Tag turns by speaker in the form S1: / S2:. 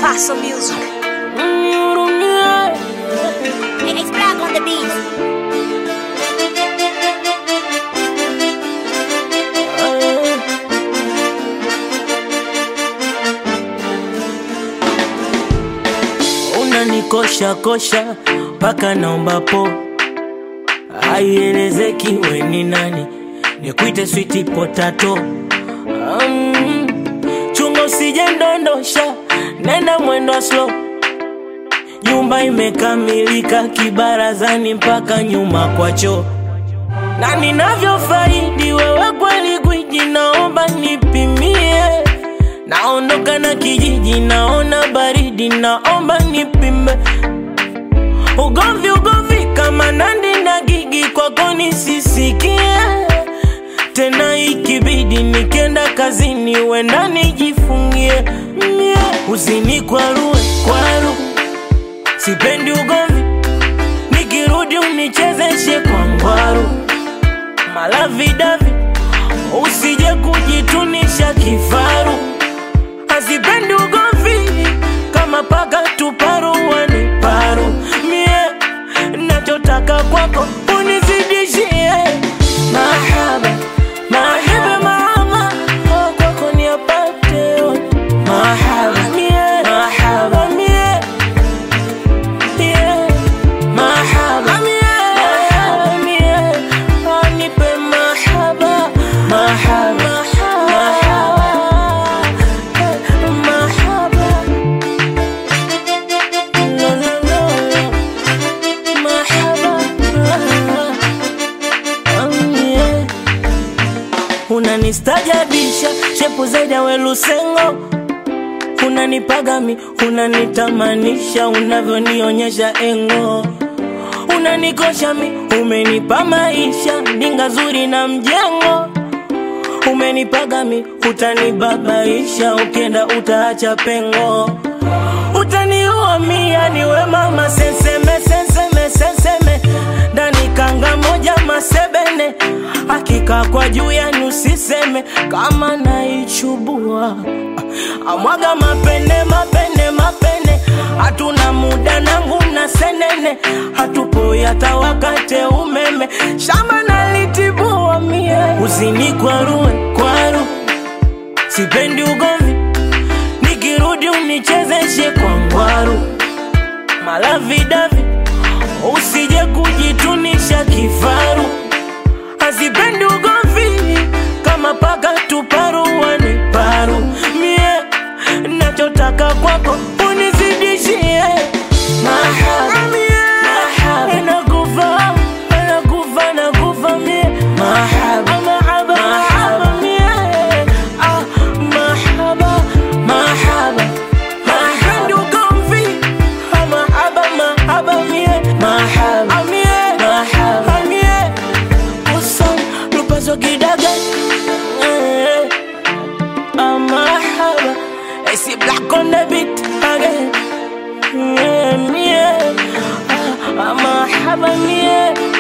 S1: Paso Music.
S2: It's black on the beat.
S3: unanikosha kosha mpaka naomba po aielezeki we ni nani nikuite switi potato um, chunga usije ndondosha nenda mwendo wa slow nyumba imekamilika kibarazani mpaka nyuma kwa choo na ninavyofaidi wewe kweli gwiji naomba nipimie naondoka na kijiji naona baridi naomba nipime ugomvi ugomvi kama nandi na gigi kwako nisisikie tena ikibidi nikienda kazini wenda nijifungie mie usinikwarue kwaru sipendi ugomvi nikirudi unichezeshe kwa ngwaru malavidavi usije kujitunisha kifaru hazipendi ugomvi kama paka tuparuani paru mie nachotaka kwako unizidishie mahaba mahaba mama oh, kwako ni apate yote. mahaba mie mahaba mie yeah. mahaba mie mahaba mie oh, nipe mahaba mahaba mahaba mahaba no no no mahaba um, yeah. unanistajabisha shepu zaidi ya welusengo unanipagami unanitamanisha unavyonionyesha engo unanikosha mi umenipa maisha ndinga zuri na mjengo umenipagami utanibabaisha ukienda utaacha pengo utaniua mia niwe mama senseme senseme senseme ndani kanga moja masebene hakika kwa juu yani usiseme kama naichubua amwaga mapene mapene mapene hatuna muda nangu na senene hatupo hata wakate umeme shamba nalitibua mie usinikwarue kwaru sipendi ugomvi nikirudi unichezeshe kwa ngwaru malavidavi usije kujitunisha kifaru hazipendi ugomvi kama paka tuparuani paru mie nachotaka kwako unizidishie mahaba mahaba nakufa nakufa nakufa mie mahaba mahaba mahaba mie ah mahaba mahaba mahaba ugomvi ah mahaba mahaba mie mahaba mie mahaba mie usan lupazo kidaga eh ah mahaba I see black on the beat again yeah, yeah. Ah, ah, mahaba mie